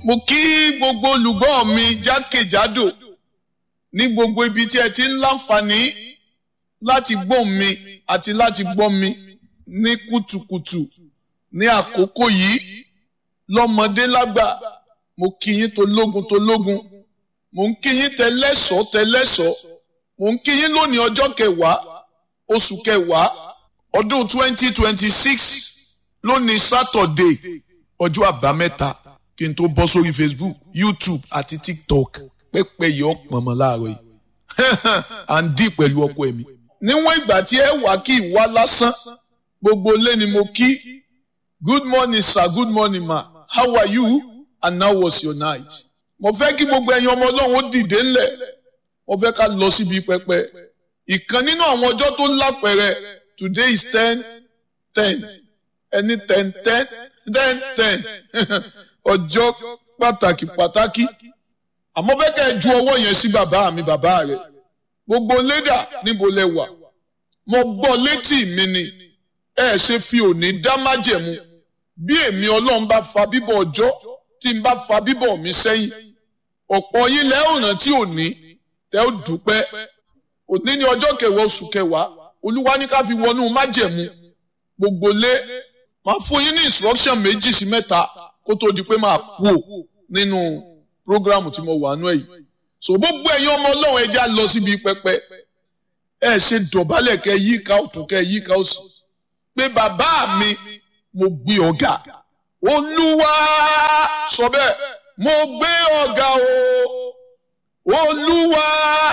mo kí gbogbo olùgbọ́ mi jákèjádò ní gbogbo ibi tí ẹ ti ń láǹfààní láti gbọ́ mi àti láti gbọ́ mi ní kùtùkùtù ní àkókò yìí lọ́mọdé lágbà mo kí yín tológun tológun mo ń kí yín tẹlẹ́sọ̀ọ́ tẹlẹ́sọ̀ọ́ mo ń kí yín lónìí ọjọ́ kẹwàá oṣù kẹwàá ọdún twenty twenty six lónìí sátọ̀dé ọjọ́ àbámẹ́ta kí n tó bọ́ sórí facebook youtube àti tiktok pẹ́pẹ́ yìí ọ̀pọ̀ mọ́ láàárọ̀ yìí à ń dì pẹ̀lú ọkọ ẹ̀mí. níwọ̀n ìgbà tí ẹ wà kí ìwá lásán gbogbo ilé ni mo kí good morning sir good morning ma how are you and how was your night. mo fẹ́ kí gbogbo ẹ̀yin ọmọ ọlọ́run ó dìde ńlẹ̀ mo fẹ́ ká lọ síbi pẹpẹ ìkan nínú àwọn ọjọ́ tó lápẹẹrẹ today is ten ten ẹni ten ten ten ten ọjọ́ pàtàkì pàtàkì àmọ́ fẹ́ kẹ́ ẹ ju ọwọ́ yẹn sí bàbá mi bàbá rẹ̀ gbogbo lédà níbo lẹ wà mo gbọ́ létí mi ni ẹ ṣe fi òní dá májẹ̀mú bí èmi ọlọ́run bá fa bíbọ̀ ọjọ́ tí n bá fa bíbọ̀ mi sẹ́yìn ọ̀pọ̀ yín lẹ́ ọ̀ràn tí òní tẹ́ ó dúpẹ́ òní ní ọjọ́ kẹwàá oṣù kẹwàá olúwa ní ká fi wọnú májẹ̀mú gbogbo lé máa fún yín ní instruction méjì sí mẹ́ta kó tó di pé máa kú ò nínú programu tí mo wà nú ẹ̀ yìí so gbogbo ẹ̀yin ọmọ ọlọ́run ẹja lọ síbi pẹpẹ ẹ ṣe dọ̀bálẹ̀ kẹ yí ká ọ̀tún kẹ yí ká òsì pé bàbá mi mo gbé ọ̀gá olúwa sọ bẹ́ẹ̀ mo gbé ọ̀gá o olúwa